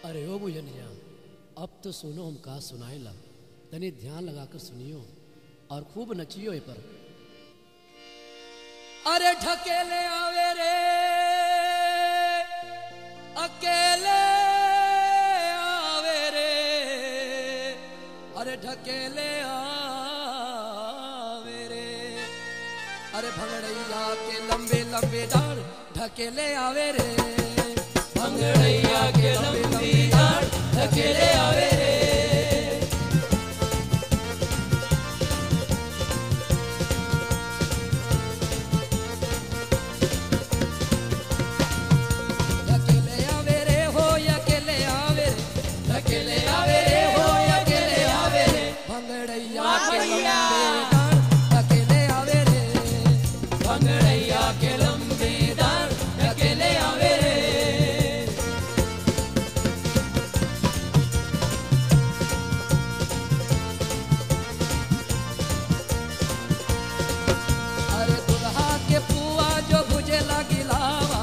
अरे ओ बुझनिया अब तो सुनो हम का सुनाइला तनी ध्यान लगाकर सुनियो और खूब नचियो ए पर अरे ढकेले आवे रे अकेले आवे रे अरे ढकेले आवे रे अरे भंगड़ैया के लंबे लंबे डाल ढकेले आवे रे भंगड़ैया के लंबे लंबे डाल ढकेले आवे रे ढकेले आवे रे हो अकेले आवे रे ढकेले आवे रे हो अकेले आवे रे भंगड़ैया के लंबे डाल ढकेले आवे रे भंगड़ैया के लंबे डाल ढकेले आवे रे अरे दुल्हा के पुआ जो भुजे लगी लावा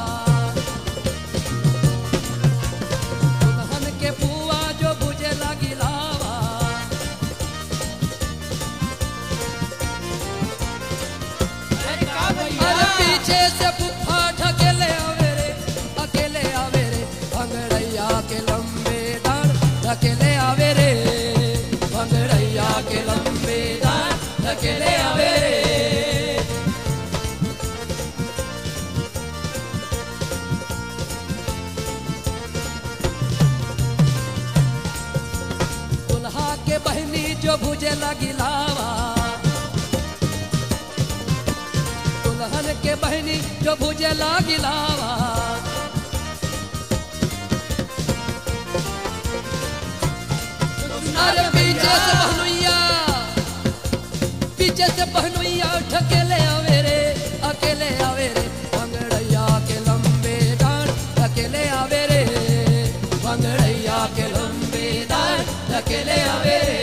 दुल्हन के पुआ जो भुजे लगी लावा अरे पीछे से बुफा ढकेले आवे रे अकेले आवे रे भंगड़ैया के लंबे डाल ढकेले आवे रे भंगड़ैया के लंबे डाल ढकेले आवे रे दुल्हा के बहनी जो भुजे लगी लावा दुल्हन के बहनी जो भुजे लगी लावा अरे पीछे से बहनुइया पीछे से बहनुइया ढकेले आवे रे अकेले आवे रे भंगड़ैया के लंबे डांड ढकेले आवे रे भंगड़ैया के लंबे डांड ढकेले आवे रे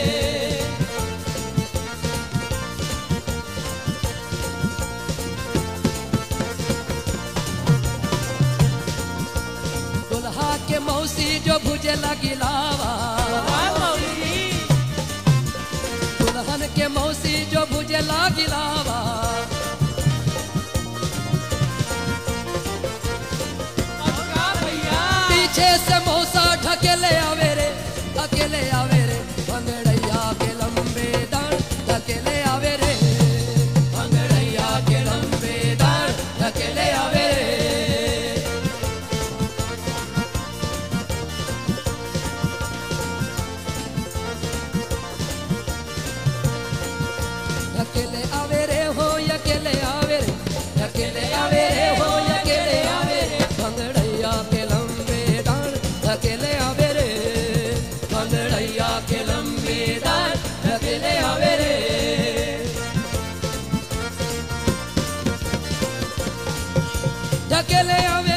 दुल्हा के मौसी जो भुजे लगी लावा दुल्हन के मौसी जो भुजे लगी लावा पीछे से मौसा ढकेले आवे रे अकेले आवे रे भंगड़ैया के लंबे दांड ढकेले आवे रे भंगड़ैया के लंबे दांड ढकेले आवे रे अकेले आवे रे हो अकेले आवे रे अकेले आवे रे हो अकेले आवे रे भंगड़ैया के लंबे डांड अकेले आवे रे भंगड़ैया के लंबे डांड अकेले आवे रे ढकेले आवे